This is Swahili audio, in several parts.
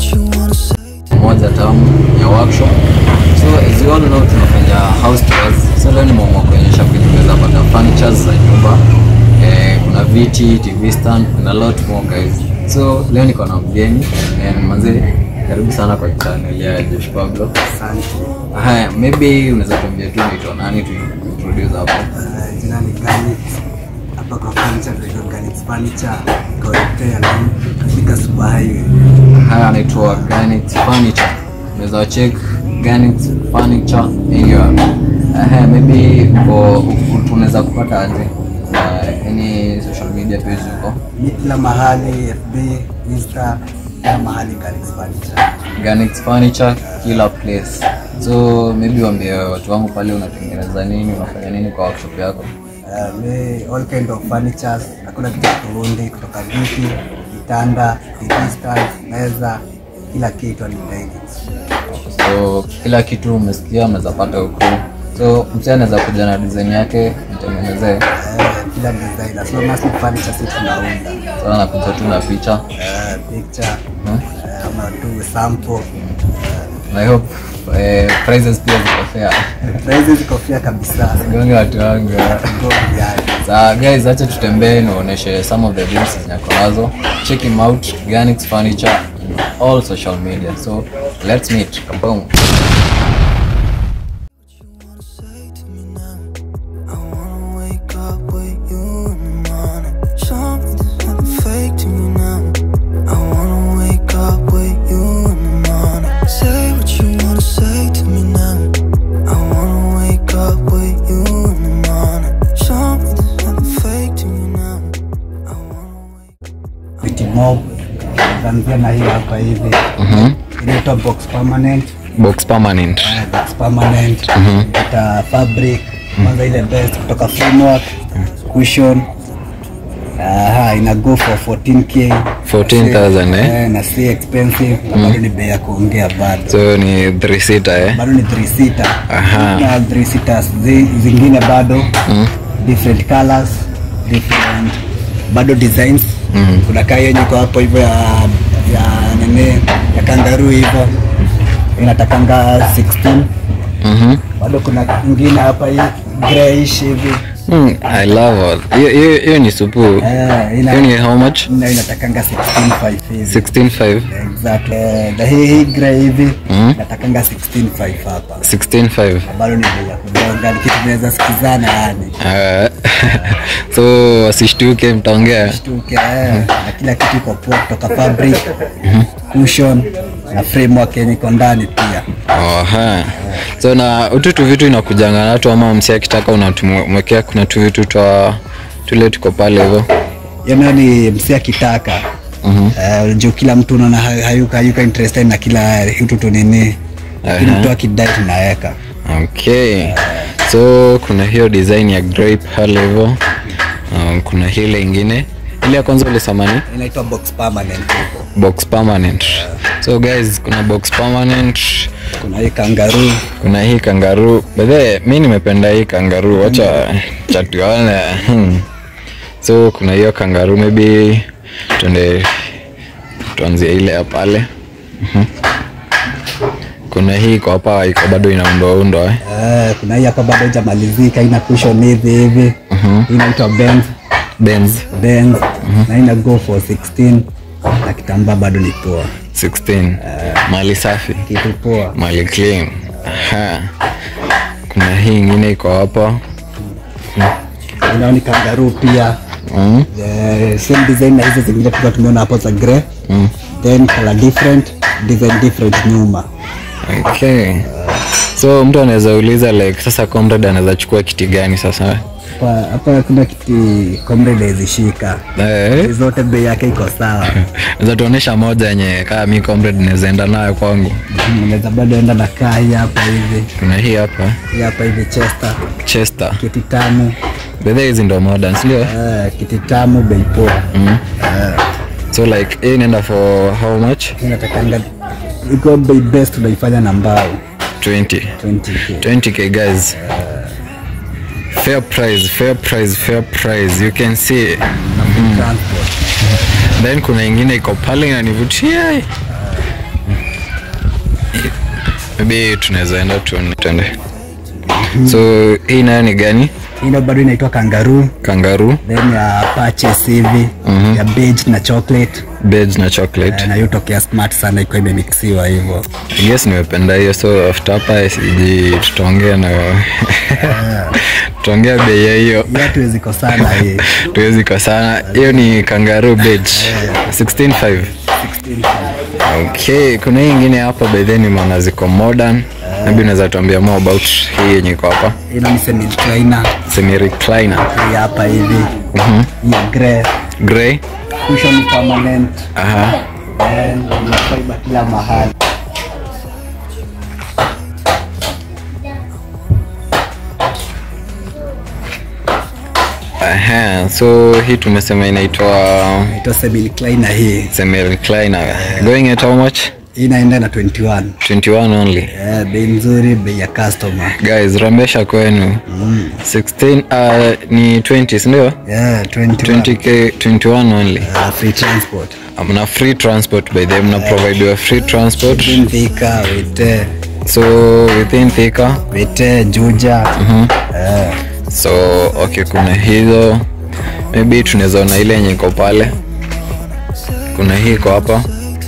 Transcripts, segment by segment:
moja tamu ya workshop so as you all know tunafanya house tours so leo nimeamua kuonyesha vitu tunaweza pata furnitures za nyumba eh, kuna viti tv stand kuna lot more guys so leo niko na mgeni eh, manze karibu sana kwa channel ya Josh Pablo Asante. haya maybe unaweza tuambia tu unaitwa nani tu introduce hapo Uh, jina ni Ganit. Hapa kwa furniture tunaitwa Ganit Furniture. Kawaida na katika Super Highway. haya anaitwa Granite Furniture unaweza check Granite Furniture anywhere uh, maybe uko unaweza kupata aje uh, any social media page uko Ni kila mahali FB, Insta, kila mahali Ganit Furniture. Granite Furniture kila place so maybe waambie watu wangu pale unatengeneza nini unafanya nini kwa workshop yako Uh, we all kind of furnitures. Hakuna kitu kuundi kutoka viti, vitanda, TV stand, meza, kila kitu ni Ganit. so kila kitu umesikia unaweza pata huku so msee anaweza kuja na design yake mtengenezee Uh, kila design as long as ni furniture sisi tunaunda. so anakuja tu na picha Uh, picture, hmm? uh, ama tu sample. I hope eh, prizes pia ziko fair. Na hizi ziko fair kabisa. Gonge watu wangu. Go yani. Sa guys, acha tutembee niwaoneshe some of the deals zenye ako nazo. Check him out, Ganix Furniture in all social media. So let's meet. Kaboom. say to me now? I wanna wake up with you in the morning. Show me there's nothing fake to me now. I wanna wake up with you in the morning. Say what you wanna say to me now. I wanna wake up with you in the morning. Show me there's nothing fake to me now. I wanna wake Viti mob. Tuanzia na hii hapa hivi. Inaitwa box permanent. Box permanent. Eh, box permanent. Ita fabric. Kwanza ile best kutoka framework. Cushion. Aha, ina go for 14k. 14,000 eh? Eh, na si expensive na bado ni bei ya kuongea bado. So ni 3 seater eh? bado ni 3 seater Aha. na 3 seaters zi, zingine bado different colors different bado designs kuna kaa yenye iko hapo hivyo ya ya nini ya kangaroo hivyo inatakanga 16 Mhm. bado kuna ingine hapa hii grayish hivi Mm, I love all. Hiyo- Hiyo hiyo ni supu. eh ina Hiyo ni how much? ina inatakanga 16.5 hivi 16.5. exactly eh, na hii hii grey hivi inatakanga 16.5 hapa 16.5. bado ni bei ya kugonga ni kitu tunaweza sikizana yani Uh, so wasishtuke mtaongea shtuke eh, na kila kitu iko poa kutoka fabric cushion na framework yenye iko ndani pia Oha. so na utu tu vitu inakujanga natu ama msi akitaka unatumwekea kuna tu vitu twa tule tuko pale hivyo yana ni msi akitaka Eh, juu kila mtu unaona hay- hayuka hayuka interested na kila kitu tu nini lakini mtu akidai tunaweka okay so kuna hiyo design ya grape pale hivyo um, kuna hile ingine ile ya kwanza ulisamani inaitwa box permanent huko box permanent so guys kuna box permanent kuna hii kangaroo kuna hii kangaroo bedhe mi nimependa hii kangaroo wacha chatuone hmm. so kuna hiyo kangaroo maybe tuende tuanzie ile ya pale Mhm. kuna hii iko hapa iko bado inaundoaundwa eh? eh, kuna hii hapa bado haijamalizika ina cushion hivi hivi Hii inaitwa Benz Benz Benz na ina go for 16 na kitambaa bado ni poa 16 mali safi kitu poa mali clean Aha. kuna hii ingine iko hapa Unaona ni kangaroo pia mm. Eh, same design na hizo zingine tulikuwa tumeona hapo za grey then color different design different nyuma okay so mtu anaweza uliza like sasa comrade anaweza chukua kiti gani sasa hapa hapa kuna kiti comrade ezishika eh? zote bei yake iko sawa Unaweza tuonesha moja yenye kaa mi comrade naweza enda nayo kwangu unaweza bado enda na kaa hii hapa hivi kuna hii hapa hii hapa hivi chester chester kiti tamu bedhe hizi ndo modern sindio eh, kiti tamu bei poa so like hii inaenda for how much inatakanga iko bei best unaifanya na mbao 20 20k 20k guys fair price fair price fair price you can see transport then kuna ingine iko pale inanivutia maybe tunaweza enda tuone twende so hii nayo ni gani ino bado inaitwa kangaroo kangaru then ya purchase hivi ya beige na chocolate beds na chocolate Eh, na hiyo tokea smart sana iko imemixiwa hivyo I guess nimependa hiyo so after hapa siji tutaongea na tutaongea bei ya hiyo hiyo hatuwezi kosana hii tuwezi kwa sana hiyo ni kangaroo bed 165 okay kuna hii ingine hapa by then nimeona ziko modern maybe unaweza tuambia more about hii yenye iko hapa ino ni semi recliner semi recliner hii hapa hivi hii ya grey gray cushion ni permanent aha then ina fiber kila mahali aha so hii tumesema inaitwa ito semi recliner hii semi recliner going at how much hii inaenda na 21 21 only Eh, bei nzuri bei ya customer guys rambesha kwenu 16 uh, ni 20 sindio yeah, 21 20k 21 only Uh, free transport mna free transport by the mna provide free transport within Thika wite so within thika wite Juja Eh, so okay kuna hizo maybe tunaweza ona ile yenye iko pale kuna hii iko hapa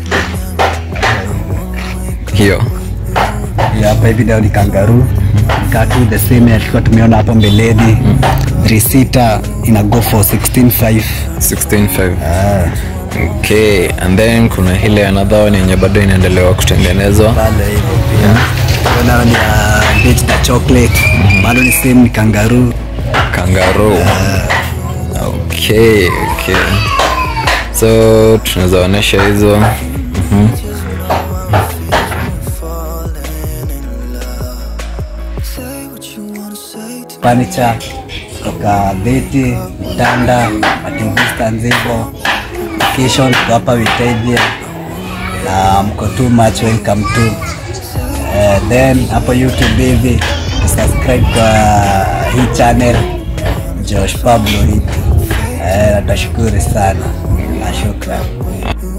hiyo hii hapa hivi ndio ni kangaroo katu the same alikuwa tumeona hapo mbeleni 3 sita ina go for 165 165 okay and then kuna ile another one yenye bado inaendelewa kutengenezwa pale hivyo pia Tunaona ni ya beige na chocolate bado ni same ni kangaroo kangaroo okay okay so tunaweza onyesha hizo Mhm. Say what you wanna say to furniture kutoka viti vitanda mativistan hivyo kisho tuko hapa Witavia na mko too much welcome to uh, then hapo youtube hivi subscribe kwa hii channel Josh Pablo hivi uh, natashukuru sana na shukran